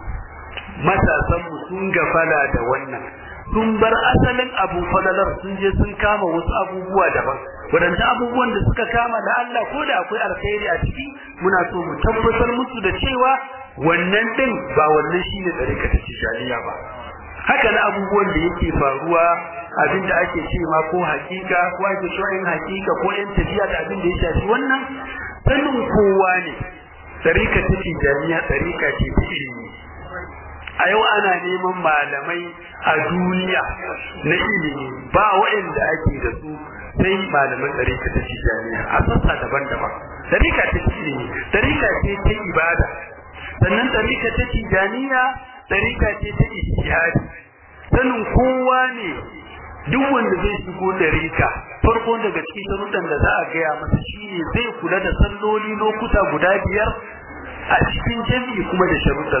matasan mu sun gafala da wannan sun bar asalin abu falalar sun je sun kama wasu abubuwa daban waɗanda abubuwan da suka kama da Allah ko da akwai alkhairi a ciki muna so mu tabbatar musu da cewa wannan din ba wannan shine tsarika ta tijaniya ba haka na abubuwan da yake faruwa abin da ake ce ma ko hakika ko ake cewa in hakika ko yan tafiya da abin da ya shafi wannan sanin kowa ne tsarika ta tijaniya tsarika ce ta ilimi a yau ana neman malamai a duniya na ilimi ba waɗanda ake da su sai malaman tsarika ta tijaniya a sassa daban-daban tsarika ta ilimi tsarika ce ta ibada sannan tsarika ta tijaniya tsarika ce ta ijtihadi sanin kowa ne duk wanda zai shigo da rika farko daga cikin sharuɗan da za a gaya masa shine zai kula da salloli lokuta guda biyar a cikin jami'i kuma da sharuɗan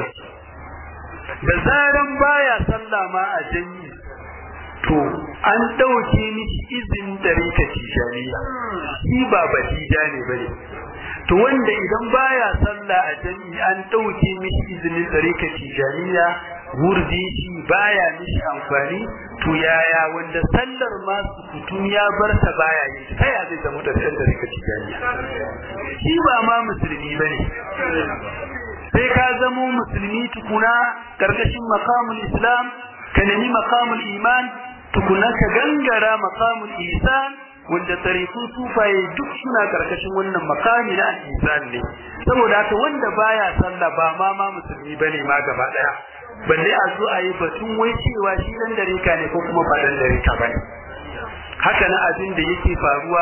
da zaran baya sallah ma a jami'i to an ɗauke mishi izinin da rika tijaniya shi ba batija ne bane to wanda idan baya sallah a jami'i an ɗauke mishi izinin da rika tijaniya wurdi shi baya mishi amfani to yaya wanda sallar ma kutum ya bar ta baya yin ta ya zai zama da sallar rika tijaniya shi ba ma musulmi bane sai ka zamo musulmi tukuna karkashin maqamul islam ka nemi maqamul iman tukuna ka gangara maqamul ihsan wanda tariku sufaye duk suna karkashin wannan makami na al-ihsan ne saboda haka wanda baya sallah ba ma ma musulmi bane ma gaba daya balle a zo a yi batun wai cewa shi dan darika ne ko kuma ba dan darika bane haka na abin da yake faruwa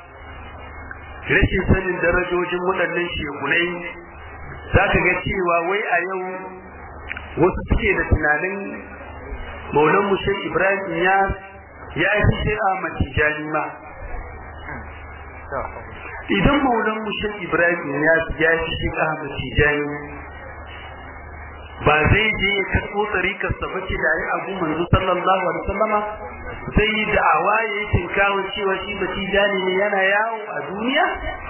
rashin sanin darajojin waɗannan shekunai za ka ga cewa wai a yau wasu suke da tunanin maulan mushek ibrahim ya ya fi sai a matijani ma idan maulan mushek ibrahim ya ya fi sai a matijani ba zai je ya karɓo tsarikar sa bace da yi abu manzo sallallahu alaihi wasallama sai yi da'awa ya yi tinkawo cewa shi matijani ne yana yawo a duniya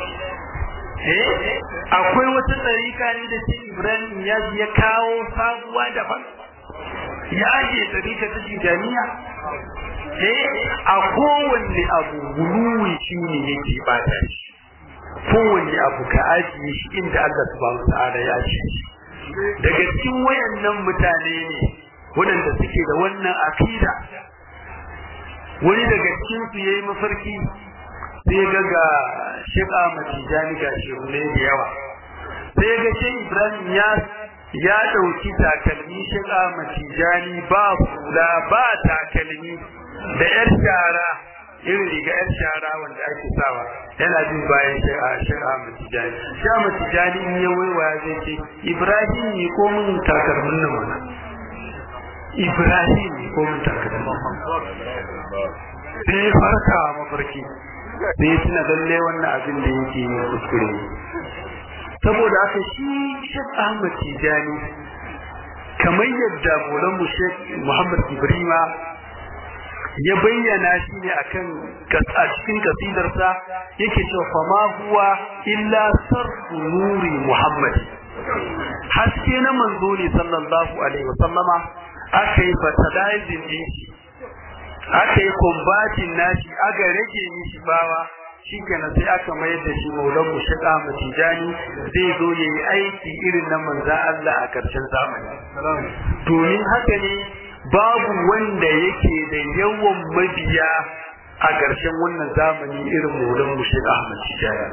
akwai wata tsarika ne da shi Ibrahim ya ya kawo sabuwa daban ya je tsarika ta tijaniya eh a kowanne abu guluwi shi ne yake bata shi kowanne abu ka ajiye shi inda Allah subhanahu wa ta'ala ya ce daga cikin wayannan mutane ne waɗanda suke da wannan akida wani daga cikin su yayi mafarki sai ga ga shiƙa matijani ga shehunai da yawa sai ga shi Ibrahim ya ya dauki takalmi shiga matijani ba hula ba takalmi da yar shara irin riga yar shara wanda ake sawa yana jin bayan shi'a shi'a matijani shi'a matijani in ya waiwaya zai ce Ibrahim ne ko mun takalmin nan mana Ibrahim ne ko mun takalmin sai farka mafarki sai ya tuna lalle wannan abin da yake yi kuskure saboda haka shi Sheikh Ahmad Tijani kamar yadda Maulan Sheikh Muhammad Ibrima ya bayyana shi ne akan a cikin kasidarsa yake cewa fa ma huwa illa sarfu nuri Muhammad haske na manzo ne sallallahu alaihi wasallama aka yi fertilizing din shi aka yi kumbatin nashi aka rage mishi bawa shikenan sai aka mayar da shi maulan mu shiga matijani zai zo ya yi aiki irin na manzan Allah a ƙarshen zamani domin haka ne babu wanda yake da yawan mabiya a ƙarshen wannan zamani irin maulan mu shiga matijani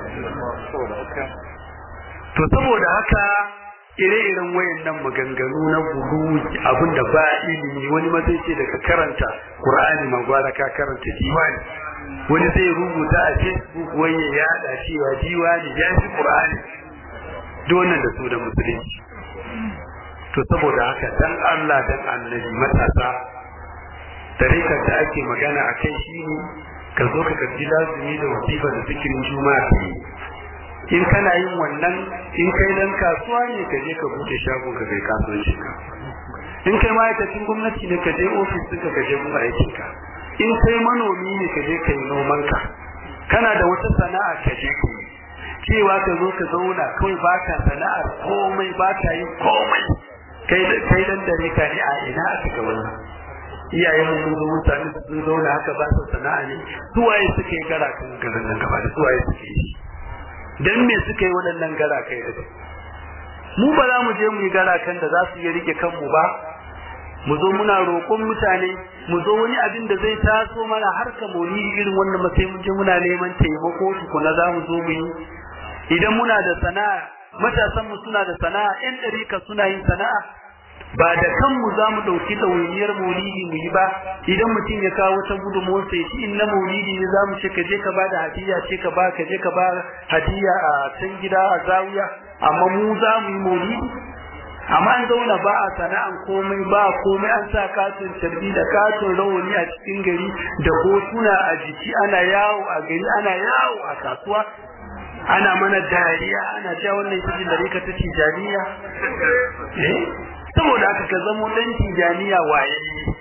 to saboda haka ire-iren wayannan maganganu na gulu abinda ba ilimi wani ma zai ce daga karanta Qur'ani ma gwara ka karanta diwani wani zai rubuta a Facebook wai ya yada cewa diwani ya fi Qur'ani duk wannan da su da musulunci to saboda haka dan Allah dan annabi matasa tarikar da ake magana a kai shine ka zo ka karbi lazumi da wasifa da zikirin juma'a in kana yin wannan in kai dan kasuwa ne ka je ka bude shagon ka kai kasuwanci ka in kai ma'aikacin gwamnati ne ka je ofis ɗinka ka je kuma aikin ka in kai manomi ne ka je ka yi noman ka kana da wata sana'a ka je ka yi cewa ka zo ka zauna kawai baka sana'ar komai baka yin komai kai kai dan dare ka ne a ina aka ga wannan iyayen mu mun zo mutane sun zauna haka ba su sana'a ne suwaye suke gara kan garin nan gaba da suwaye suke yi dan me suka yi waɗannan garakai da mu ba za mu je mu yi garakan da za su iya rike kanmu ba mu zo muna roƙon mutane mu zo wani abin da zai taso mana har ka moni irin wannan sai mun je muna neman taimako tukuna za mu zo mu yi idan muna da sana'a matasan mu suna da sana'a yan ɗarika suna yin sana'a ba da kanmu za mu ɗauki ɗawainiyar maulidi mu yi ba idan mutum ya kawo wata gudunmuwar sai shi in na maulidi ne za mu ce ka je ka ba da hadiya ce ka ba ka je ka ba hadiya a can gida a zawiya amma mu za mu yi maulidi amma an zauna ba a sana'an komai ba komai an sa katon tarbi da katon rawani a cikin gari da hotuna a jiki ana yawo a gari ana yawo a kasuwa ana mana dariya ana cewa wannan ita ce dare ka ta tijaniya eh saboda haka ka zamo dan tijaniya waye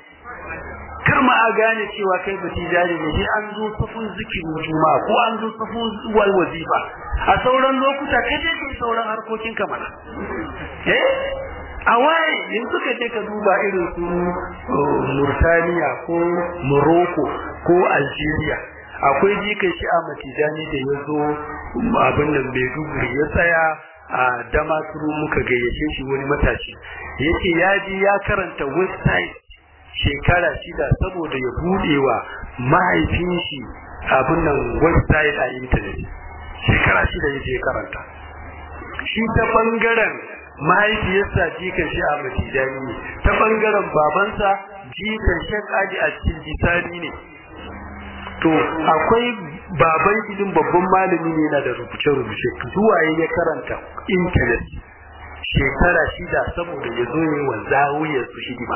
kar ma a gane cewa kai ba tijani ne sai an zo safun zikirin juma'a ko an zo safun wal wazifa a sauran lokuta kai dai kai sauran harkokin ka mana eh a waye yanzu ka je ka duba irin su Murtaniya ko Morocco ko Algeria akwai jikan shi a matijani da ya zo abin nan Maiduguri ya tsaya a damaturu muka gayyace shi wani matashi yace ya ji ya karanta website shekara shida saboda ya bude wa mahaifin shi abin nan website a internet shekara shida yaje karanta shi ta bangaren mahaifiyarsa jikan shi a matijani ne ta bangaren babansa jikan shek aji a cikin jisani ne to akwai baban idin babban malami ne yana da rubuce-rubuce zuwa ya karanta intanet shekara shida saboda ya zo yi wa zawiyar su hidima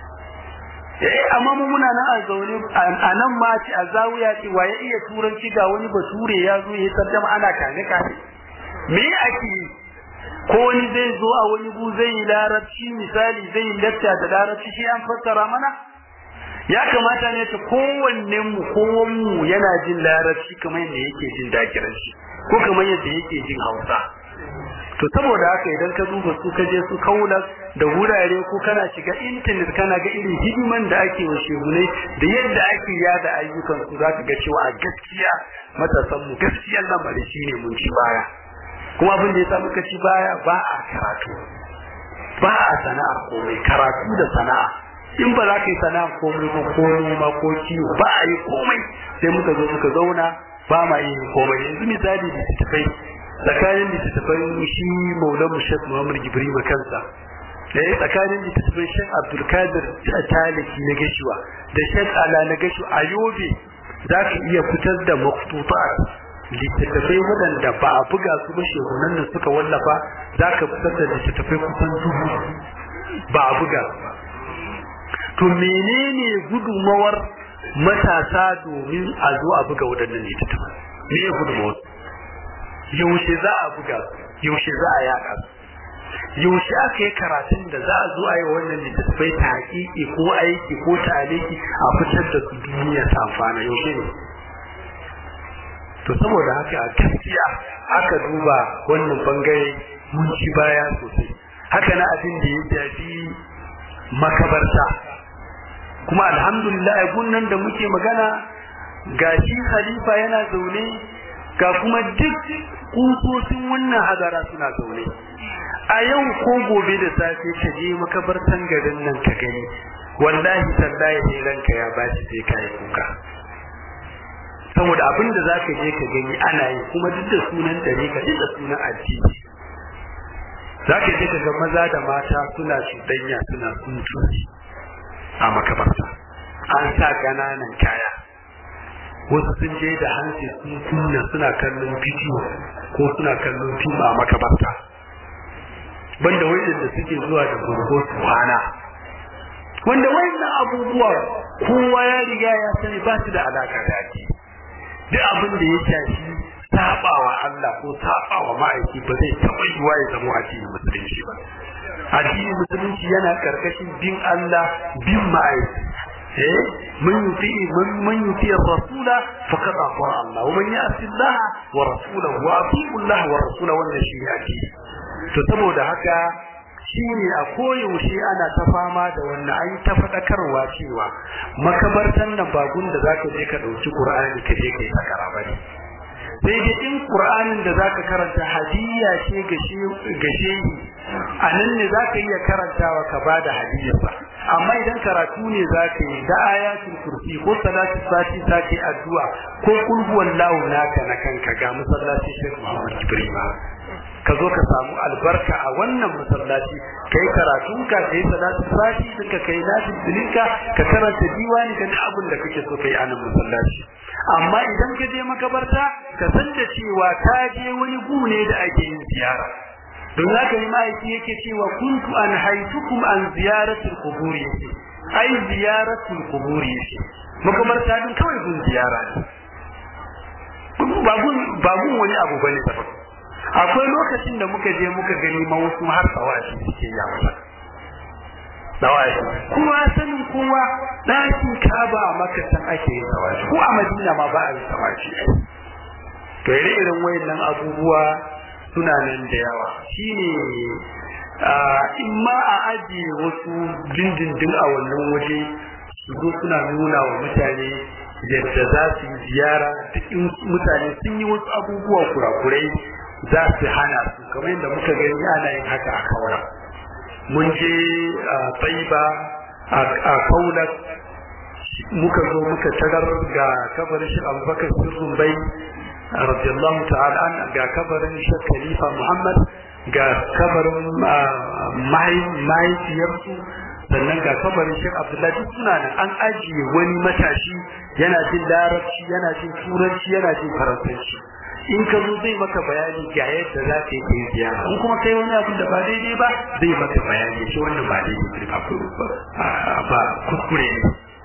eh amma mu muna nan a zaune a nan ma ce a zawiya ce wa ya iya turanci ga wani bature ya zo ya tarjama ana kane kane me ake yi ko wani zai zo a wani gu zai yi larabci misali zai yi lacca da larabci shi an fassara mana ya kamata ne ta kowannen mu kowan mu yana jin larabci kamar yadda yake jin dakiranci ko kamar yadda yake jin hausa to saboda haka idan ka duba su ka je su kaula da wurare ko kana shiga internet kana ga irin hidiman da ake wa shehunai da yadda ake yada ayyukan su za ka ga cewa a gaskiya matasan mu gaskiyar lamari shine mun ci baya kuma abin da ya sa muka ci baya ba a karatu ba a sana'a komai karatu da sana'a in ba za ka yi sana'a komai ba ko noma ko kiwo ba a yi komai sai muka zo muka zauna ba ma yin komai yanzu misali da tafai tsakanin littattafan shi maulan shek muhammad jibril kansa da ya tsakanin littattafan shek abdulkadir taliki na gashuwa da shek ala na gashu a yobe za ka iya fitar da maktutat littattafai waɗanda ba a buga su ba shehunan da suka wallafa za ka fitar da littattafai kusan dubu ba a buga su ba to menene gudumawar matasa domin a zo a buga waɗannan littattafai me ya gudumawar yaushe za a buga su yaushe za a yaɗa su yaushe aka yi karatun da za a zo a yi wannan littattafai ta haƙiƙi ko aiki ko ta aliki a fitar da su duniya ta amfana yaushe ne to saboda haka a gaskiya aka duba wannan bangare mun ci baya sosai haka na abin da ya shafi makabarta kuma alhamdulillah gunnan da muke magana ga shi khalifa yana zaune ga kuma duk kusosin wannan hadara suna zaune a yau ko gobe da safe ka je makabartan garin nan ka gani wallahi tallahi ne ranka ya bashi sai kai kuka saboda abin da zaka je ka gani ana yi kuma duk da sunan dare ka duk da sunan addini zaka je ka ga maza da mata suna shudanya suna suntuci a makabarta an sa ƙananan kaya wasu sun je da hanci sun kunna suna kallon bidiyo ko suna kallon fim a makabarta banda da suke zuwa da gurgo su kwana wanda wayannan abubuwa kowa ya riga ya sani ba su da alaka da ake duk abin da ya shafi sabawa Allah ko sabawa ma'aiki ba zai taɓa yiwa ya zama addinin musulunci ba addinin musulunci yana karkashin bin Allah bin ma'aiki eh man yuti man man yuti ar-rasula faqad ata Allah wa man ya'si Allah wa rasulahu wa ati'u Allah wa rasulahu wannan shi addini to saboda haka shine a koyaushe ana ta fama da wannan an ta faɗakarwa cewa makabartan nan ba gun da zaka je ka ɗauki Qur'ani ka je kai sakara bane sai dai in Qur'anin da zaka karanta hadiyya ce ga shehi a nan ne zaka iya karantawa ka bada hadiyya ba amma idan karatu ne zaka yi da ayatul kursi ko salatu sati sati addu'a ko kul huwallahu naka na kanka ga masallaci Sheikh Muhammad Ibrahim ka zo ka samu albarka a wannan masallaci kai karatunka kai salatu sati duka kai nafi dilinka ka karanta diwani ka abin da kake so kai a nan masallaci amma idan ka je makabarta ka san da cewa ka je wani gune da ake yin ziyara don haka ne ma'aiki yake cewa kuntu an haitukum an ziyaratul qubur yake ai ziyaratul qubur yake makabarta din kawai gun ziyara ne ba gun ba gun wani abu bane daban akwai lokacin da muka je muka gani ma wasu har tsawashi suke yi a wajen tsawashi kuma sanin kowa ɗakin kaba a makasan ake yin tsawashi ko a madina ma ba a yi tsawashi to ire irin wayannan abubuwa suna nan da yawa shine in ma a ajiye wasu dindindin a wannan waje su zo suna nuna wa mutane yadda za su yi ziyara duk mutane sun yi wasu abubuwa kurakurai za su hana su kamar yadda muka gani ana yin haka a kaura mun je a taiba a kaula muka zo muka tarar ga kabarin shi abubakar sirrin bai radiyallahu ta'ala an ga kabarin shi khalifa muhammad ga kabarin mahaifiyarsu sannan ga kabarin shi abdullahi duk suna nan an ajiye wani matashi yana jin larabci yana jin turanci yana jin faransanci in ka zo zai maka bayani ga yadda za ka yi kai ziyara in kuma kai wani abin da ba daidai ba zai maka bayani shi wannan ba daidai ba ba kuskure ne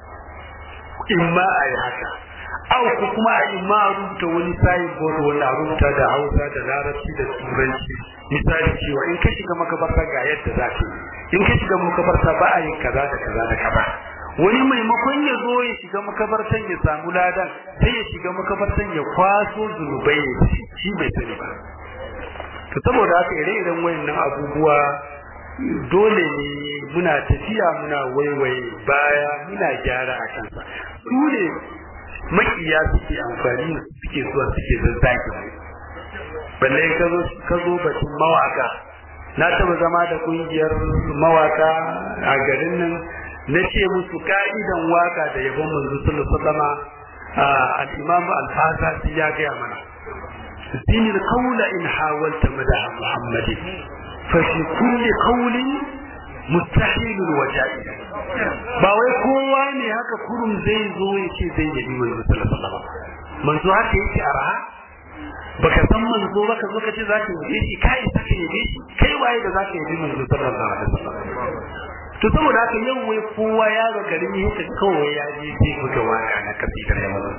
in ma a yi haka au ko kuma a in ma a rubuta wani sayin board wanda a rubuta da hausa da larabci da turanci misali cewa in ka shiga makabarta ga yadda za ka yi in ka shiga makabarta ba a yin kaza da kaza da kaza wani maimakon ya zo ya shiga makabartan ya samu ladan sai ya shiga makabartan ya kwaso zunubai ya ci shi bai sani ba to saboda haka ire-iren wayannan abubuwa dole ne muna tafiya muna waiwaye baya muna gyara a kansa su ne makiya suke amfani suke zuwa suke zazzaki balle ka zo ka zo batun mawaka na taba zama da kungiyar mawaka a garin nan na ce musu ka'idan waka da yabon manzo sallallahu alaihi wasallam al-imam al-fasasi ya gaya mana zini al-qawla in hawalta madaha muhammadin fa fi kulli qawlin mustahil wa jaiz ba wai kowa ne haka kurum zai zo ya ce zai yabi manzo sallallahu alaihi wasallam manzo haka yake arha baka san manzo ba ka zo ka ce za ka yabe shi kai isa ka yabe shi kai waye da za ka yabi manzo sallallahu alaihi wasallam to saboda haka yau wai kowa ya ga garin yake kawai ya je sai buga waka na kasidar ya manzo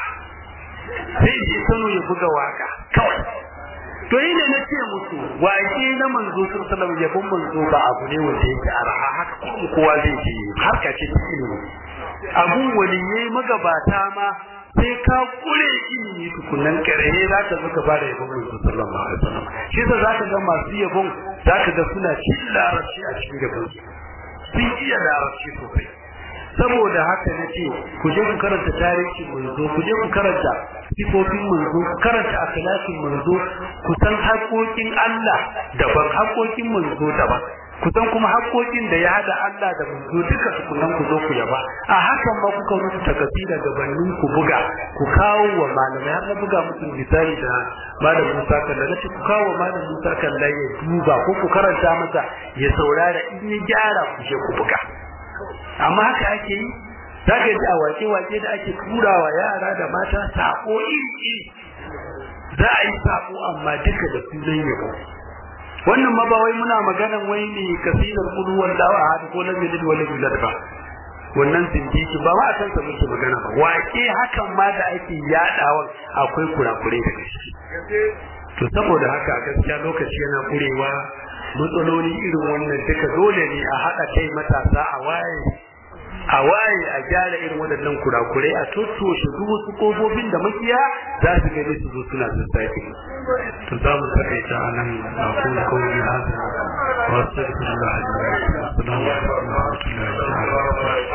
sai je Kano ya buga waka kawai to ina na ce musu waƙe na manzo sallallahu alaihi wasallam yabon manzo ba abu ne wanda yake arha haka kuma kowa zai je harka ce ta ilimi abun waliyai magabata ma sai ka kure ilimi tukunan kare za ka zo ka fara yabon manzo sallallahu alaihi wasallam shi yasa za ka ga masu yabon za ka ga suna cin larabci a cikin gaban su sun iya larabci sosai saboda haka na ce ku je ku karanta tarihin manzo ku je ku karanta sifofin manzo ku karanta akhlaqin manzo ku san haƙoƙin Allah daban haƙoƙin manzo daban ku san kuma haƙoƙin da ya hada Allah da manzo duka tukunan ku zo ku yaba a hakan ma kuka rubuta kasida gabanin ku buga ku kawo wa malamai har na buga musu misali da malam Musa Kalla na ce ku kawo wa malam Musa Kalla ya duba ko ku karanta masa ya saurara in ya gyara ku je ku buga amma haka ake yi za ka ji a wake-wake da ake turawa yara da mata sako iri-iri za a yi sako amma duka da sunan yabo wannan ma ba wai muna maganan wai ne kasidar kudu wallahu ahad ko lam yalid wa lam yulad ba wannan zindiki ba ma a kan sa muke magana ba wake hakan ma da ake yadawa akwai kurakurai daga shi to saboda haka a gaskiya lokaci yana kurewa matsaloli irin wannan duka dole ne a haɗa kai matasa a waye a waye a gyara irin waɗannan kurakurai a tottoshe duk wasu kofofin da makiya za su gani su zo suna sassaki to za mu takaita a nan a kuma kawai hasa wasu da kuma da hajji assalamu alaikum wa rahmatullahi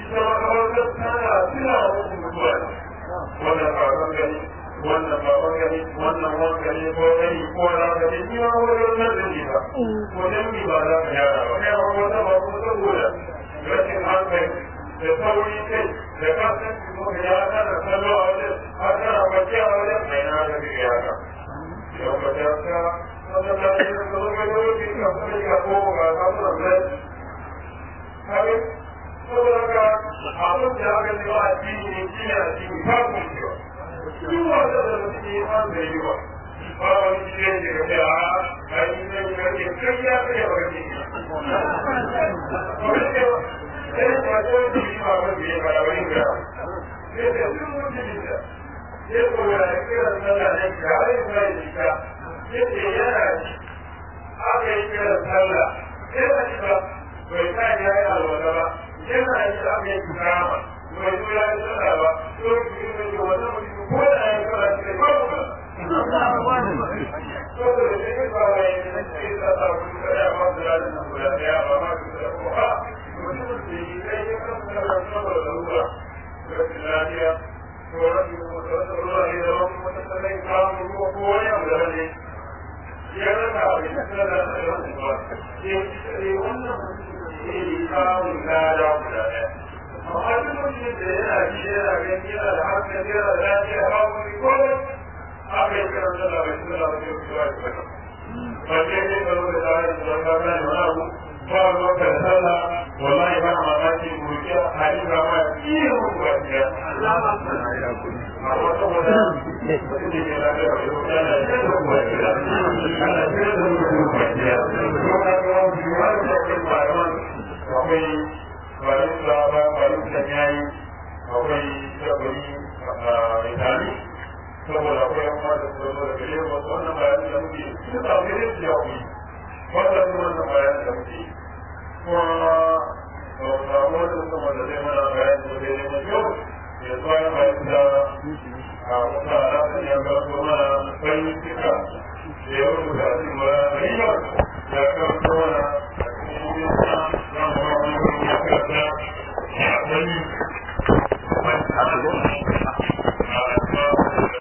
ita makamantar tana tuna wasu mutuwa ne wannan baban gani wannan baban gani wannan wanka ne ko gani ko na gani ni ma wani wannan da ne ba ko dan mi ba za ka yara ba kai ma wata ba ko saboda rashin hankali da sauri kai da kasan ko ya kana kallo a wajen har kana bacci a wajen mai na ga ya ka yau ba ta ka wannan da ne da zo ga yau ki ka kuma ka ko ga ka mu da kai saboda ka abin da aka ce wa addini ne shi ne addini ba ku shi ba duk wanda da mutum ya san da yi ba ba wani shi ne da kai a kai ne ne kai kai ya kai ba kai sai ba ko da shi ba ba ne ba wani ga sai da duk mutum da ya ko ya kira sallah ne ga ai sai shi ka yace yana aka yi kira sallah sai ba shi ba bai ta ya yi alwala ba yana yi da aka yi kama bai zo ya yi sallah ba to ki yi mai wannan mutum ko da ya kira shi ba ku ba to da shi ba wai ne sai da ta ku da ya ba da da ku da ya ba ma ku da ku ha mutum da yi kai ya kan da da da ruwa rashin lafiya ko rashin mutuwa ruwa ne da wani mutum da ya kawo ko ko wani abu da ne ya rasa abin da da da ba ke wannan mutum samun lada guda ɗaya. Amma duk mutum da yana ji yana gani yana da hankali yana da lafiya ba wani komai aka yi kiran sallah bai sallah ba sai ku zuwa ki bata. Ba sai dai ka zo da tsarin da ka gane wani abu ba ruwan ka da sallah wallahi ba mamaki gurkiya hadin ba ma iya muku ba ki Amma saboda mutum da ke lafiya bai zo yana da muku ba ki Ana kira da muku ba ki Kuma ka ga wani wani da ke faruwa akwai bayan da ba bayan da yayi akwai sabari a itali saboda akwai yan ma da kuma da gare mu wannan bayan da muke su ta gare su ya ku wannan wannan bayan da muke kuma da wannan kuma da zai mana bayan da zai mana yau ya tsaya bayan da a wata alaƙa ya ga kuma bayan cika da ya rubuta a cikin bayan ya kawo mana Thank you.